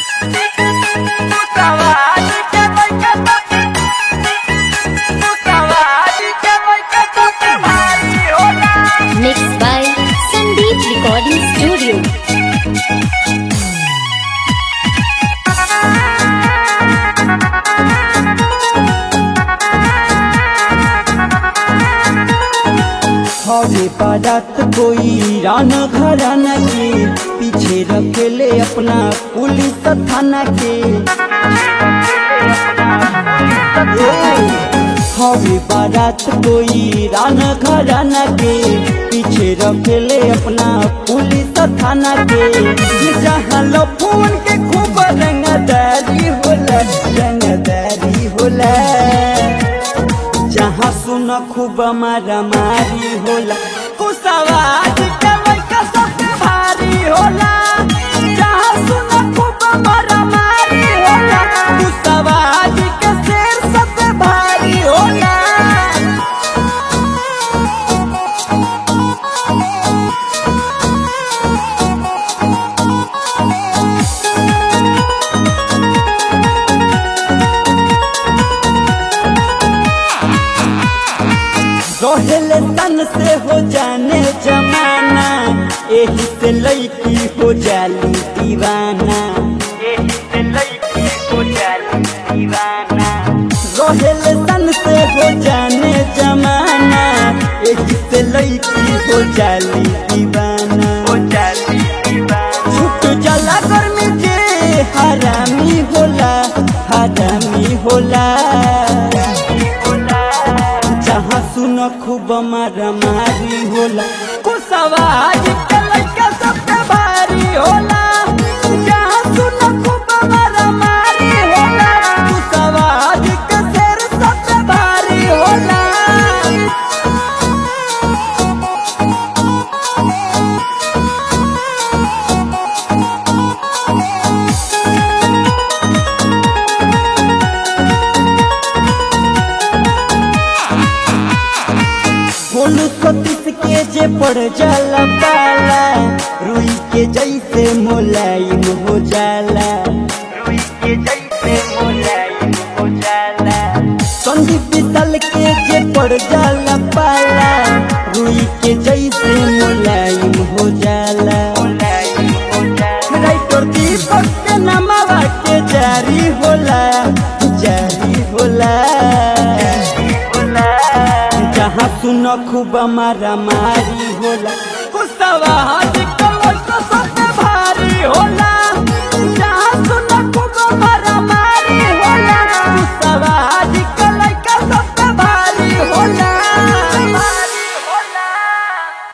Mixed by Sandeep Recording Studio. हवे बारात कोई राना घराना के पीछे रखेले अपना पुलिस थाना के हवे बारात कोई राना घराना के पीछे रखेले अपना पुलिस थाना के जहाँ लो फोन के खूब रंगदारी होला रंगदारी होला जहाँ सुन खूब मारा मारी होला कुसवाज के लइका सबसे भारी होला जहाँ सुन खूब मारा मारी होला कुसवाज के शेर सबसे भारी होला रहेले तन से हो जाने जमाना एही से लड़की हो जाली दीवाना एही से लड़की हो जाली दीवाना रहेले तन से हो जाने जमाना एही से लड़की हो जाली दीवाना हो जाली दीवाना छूट जला गर्मी जे हरामी होला हरामी होला जहाँ सुन खूब मारा मारी होला कुसवाज के लइका सबसे भारी होला जहाँ सुन खूब मारा मारी होला कुसवाज के शेर सबसे भारी होला बोलू सतीश के जे पड़ जाला पाला रुई के जैसे मोलायम हो जाला रुई के जैसे मोलायम हो जाला संदीप विशाल के जे पड़ जाला पाला रुई के जैसे मोलायम हो जाला मोलायम हो जाला राइटर दीपक के नामवा के जारी होला जारी होला जहाँ सुन खूब मारा मारी होला कुसवा हाथ कमर तो सबसे भारी होला